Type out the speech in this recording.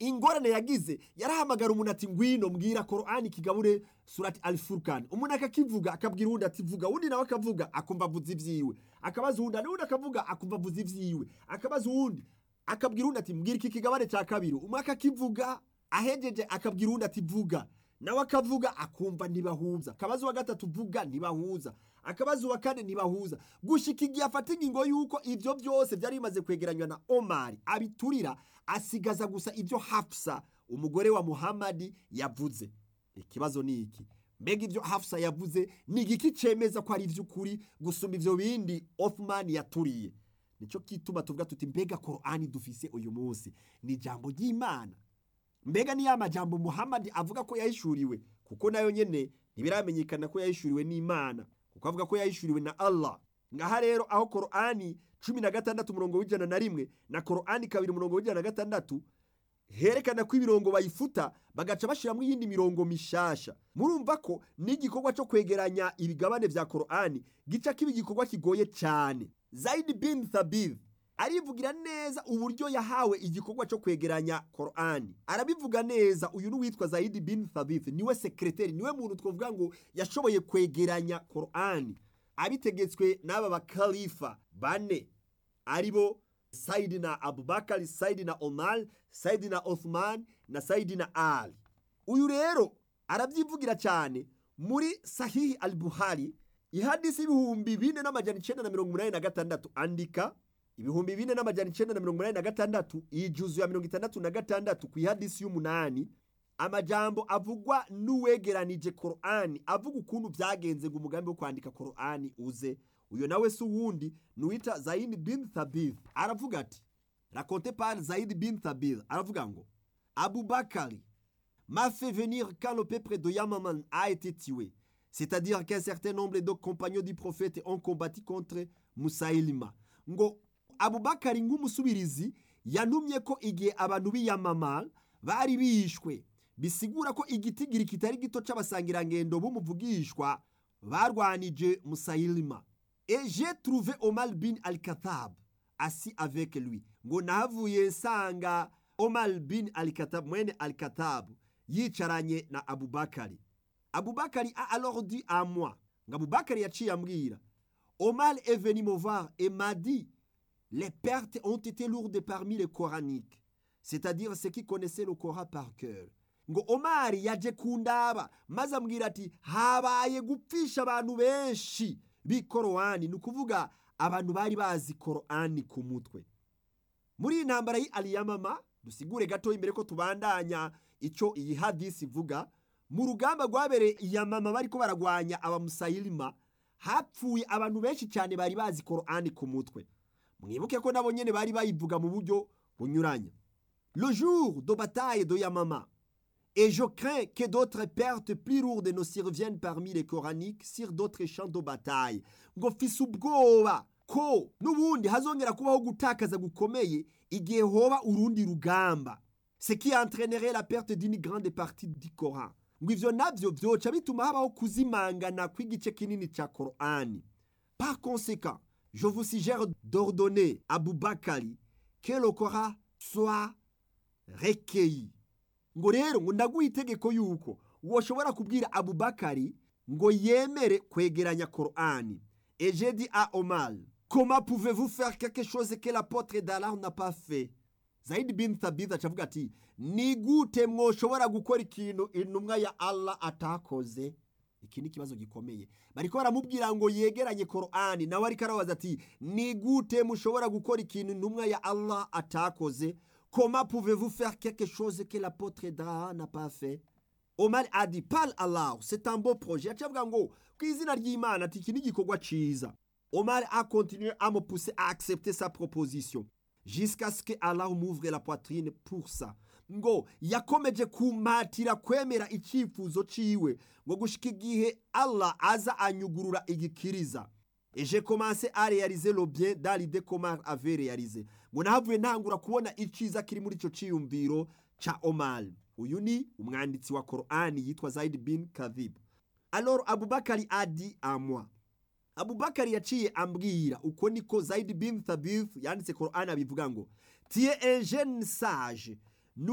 ingorane yagize yarahamagara umuntu ati ngwino mbwira korani kigabure surati alfurkan umuntu akakivuga akabwira uwundi ati vuga uwundi nawe akavuga akumva avuze ivyiwe akabaza uwundi n'uwundi akavuga akumva avuze ivyiwe akabaza uwundi akabwira uwundi ati mbwira iki kigabane cya kabiri umwe akakivuga ahejeje akabwira uwundi ati vuga nawe akavuga akumva ntibahuza akabazo wa gatatu vuga ntibahuza akabazo wa kane ntibahuza gushika igihe afata ingingo y'uko ivyo byose byari bimaze kwegeranywa na omari abiturira asigaza gusa ibyo hafsa umugore wa muhamadi yavuze ikibazo ni iki mbega ibyo hafsa yavuze ni igiki cemeza ko ari ivy'ukuri gusumba ivyo bindi othman yaturiye nico kituma tuvuga tuti mbega korani dufise uyu munsi ni ijambo ry'imana mbega ni ya majambo muhamadi avuga ko yahishuriwe kuko nayo nyene ntibiramenyekana ko yahishuriwe n'imana kuko avuga ko yahishuriwe na allah ngaha rero aho korani cumi na gatandatu umurongo w'ijana na rimwe na korani kabiri umurongo w'ijana na gatandatu herekana ko imirongo bayifuta bagaca bashiramwo iyindi mirongo mishasha murumva ko n'igikorwa cyo kwegeranya ibigabane vya korani gica kiba igikorwa kigoye cyane zaidi bin thabith arivugira neza uburyo yahawe igikorwa cyo kwegeranya korani arabivuga neza uyu n'uwitwa zaidi bin thabith niwe sekreteri niwe muntu twavuga ngo yashoboye kwegeranya korani abitegetswe n'aba bakalifa bane aribo sayidina abubakari sayidina omar sayidina othman na sayidina ali uyu rero arabyivugira cyane muri sahihi al buhari ihadisi ibihumbi bine n'amajana icenda na mirongo umunani na gatandatu andika ibihumbi bine n'amajana icenda na mirongo umunani na gatandatu ijuzu ya mirongo itandatu na gatandatu ku ihadisi y'umunani amajambo avugwa n'uwegeranije korani avuga ukuntu byagenze ngo umugambi wo kwandika korani uze uyo nawe si uwundi nuwita zaidi bin thabith aravuga ati raconte par zaidi bin thabith aravuga ngo abubakari m'a fait venir quand le peuple de Yamaman a été tué c'est-à-dire qu'un certain nombre de compagnons du prophète ont combattu contre Musailima ngo abubakari nk'umusubirizi yantumye ko igihe abantu b'iyamama bari bishwe bisigura ko igitigiri kitari gito c'abasangirangendo b'umuvugishwa barwanije Musailima et j'ai trouvé Omar bin al-Khattab assis avec lui ngo nahavuye nsanga Omar bin al-Khattab mwene al-Khattab yicaranye na Abubakari Abubakari a alors dit à moi ngo Abubakari yaciye ambwira Omar est venu me voir et m'a dit les pertes ont été lourdes parmi les coraniques c'est-à-dire ceux qui connaissaient le Coran par cœur ngo Omar yaje kundaba maze ambwira ati habaye gupfisha abantu benshi b'ikorowani ni ukuvuga abantu bari bazi korowani ku mutwe muri iyi ntambara y'aliyamama dusigure gato imbere ko tubandanya icyo iyi hadisi ivuga mu rugamba rwabereye iyamama bariko baragwanya abamusayilima hapfuye abantu benshi cyane bari bazi korowani ku mutwe mwibuke ko nabo nyene bari bayivuga mu buryo bunyuranye le jour de bataille de yamama Et je crains que d'autres pertes plus lourdes ne surviennent parmi les coraniques sur d'autres champs de bataille. ngo mfise ubwoba ko n'ubundi hazongera kubaho gutakaza gukomeye igihe hoba urundi rugamba ce qui entraînerait la perte d'une grande partie du Coran ngo ivyo navyo vyoca bituma habaho kuzimangana kw'igice kinini ca Korani par conséquent je vous suggère d'ordonner à Boubakari que le Coran soit recueilli ngo rero ngo ndaguha itegeko yuko woshobora kubwira abubakari ngo yemere kwegeranya korani et j'ai dit à Omar comment pouvez-vous faire quelque chose que l'apôtre d'Allah n'a pas fait Zaid bin Thabit acavuga ati ni gute mwoshobora gukora ikintu intumwa ya Allah atakoze iki ni ikibazo gikomeye bariko baramubwira ngo yegeranye korani nawe ariko arabaza ati ni gute mushobora gukora ikintu intumwa ya Allah atakoze Comment pouvez-vous faire quelque chose que l'apôtre d'Aha n'a pas fait Omar a dit parle Allah c'est un beau projet acavuga ngo ku izina ry'Imana ati iki ni igikorwa ciza Omar a continué à me pousser à accepter sa proposition jusqu'à ce que Allah m'ouvre la poitrine pour ça ngo yakomeje kumatira kwemera icyifuzo ciwe ngo gushika igihe Allah aza anyugurura igikiriza Et j'ai commencé à réaliser le bien dans l'idée qu'Omar avait réalisé. ngo nahavuye ntangura kubona iciza kiri muri ico ciyumviro ca Omar. Uyu ni umwanditsi wa Qur'ani yitwa Zaid bin Kadhib. Alors Abubakari a dit à moi. Abubakari yaciye ambwira uko niko Zaid bin Thabith yanditse Qur'ani abivuga ngo tu es un jeune sage